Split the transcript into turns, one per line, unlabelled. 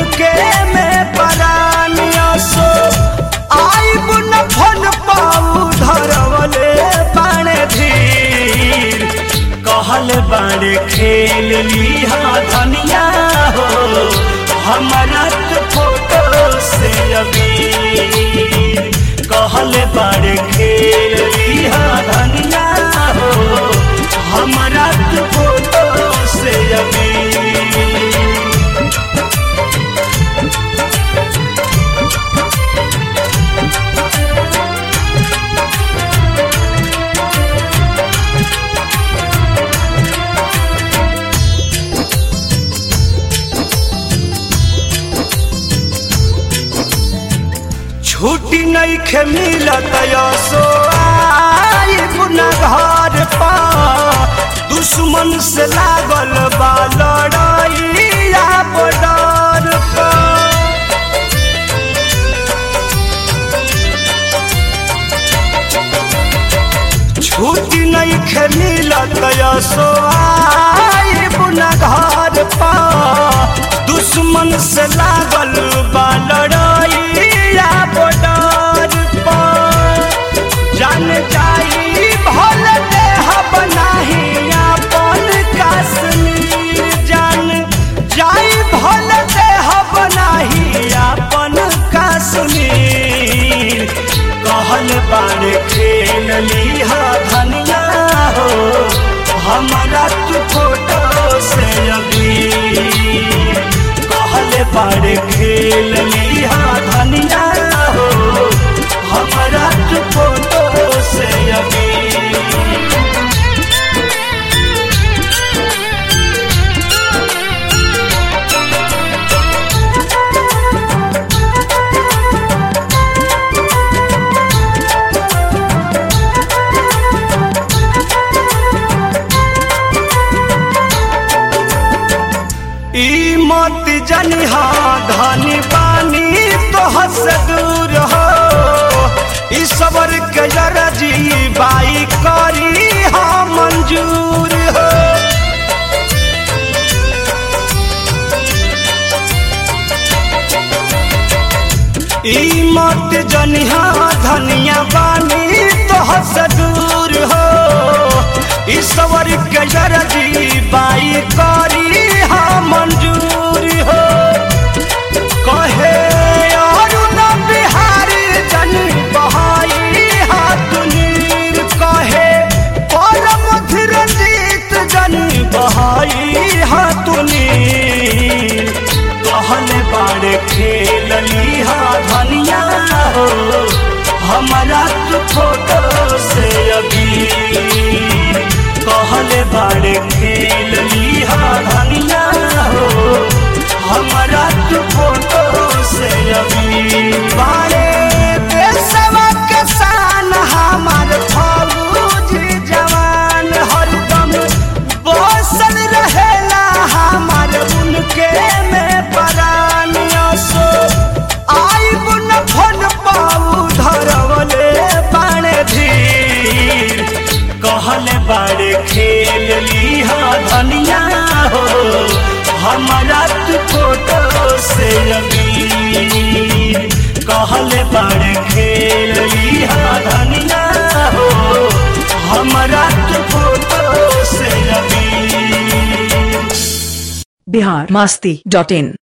उनके में परानिया सो आइब न फन पाऊ धरवले बाणे धीर कहल बाणे खेल लिहा धनिया हो हमारा तो फोटो से अबीर कहल बाणे खेल लिहा धनिया हो हमारा तो फोटो से अबीर छुट्टी नहीं खे मिलत सो आई पुना घर पा दुश्मन से लागल बा लड़ाइया बॉर्डर पा छुट्टी नहीं खे मिलत सो आई पुना घर पा दुश्मन से लागल बा लड़ाइया बॉर्डर पा जान जाई भल देह बनाही अपन कश्मीर जान जाई भल देह बनाही अपन कश्मीर कहल बाण खेल लिहा धनिया हो हमारा तू फोटो से अभी कहल बाण खेल लिहा धनिया हो हमारा तू फोटो से अभी ई मत जनिहा धनी पानी तो हस दूर हो ई सबर के जी बाई करी हा मंजूर हो ई मत जनिहा धनिया बानी तो हस दूर हो ई सबर के जी बाई करी हा मंजूर हो कहे अरुण बिहारी जन बहाई हाथ नीर कहे परम धीरजीत जन बहाई हाथ नीर कहल बाड़ खेल लिहा धनिया हो हमारा तू फोटो से अभी कहल बाड़ खेल लिहा धनिया हो हमारा तू फोटो से अभी बारे देशवा के शान हमार फौजी जवान हरदम बसल रहेला हमार उनके में परानिया सो आइब न फन पाऊ धरवले बाणे धीर कहल बाड़े खेल लिहा धनिया हो हमारा तू फोटो से अभी कहल बाड़े खेल लिहा धनिया हो हमारा तू फोटो से अभी
बिहार मास्ती डॉट इन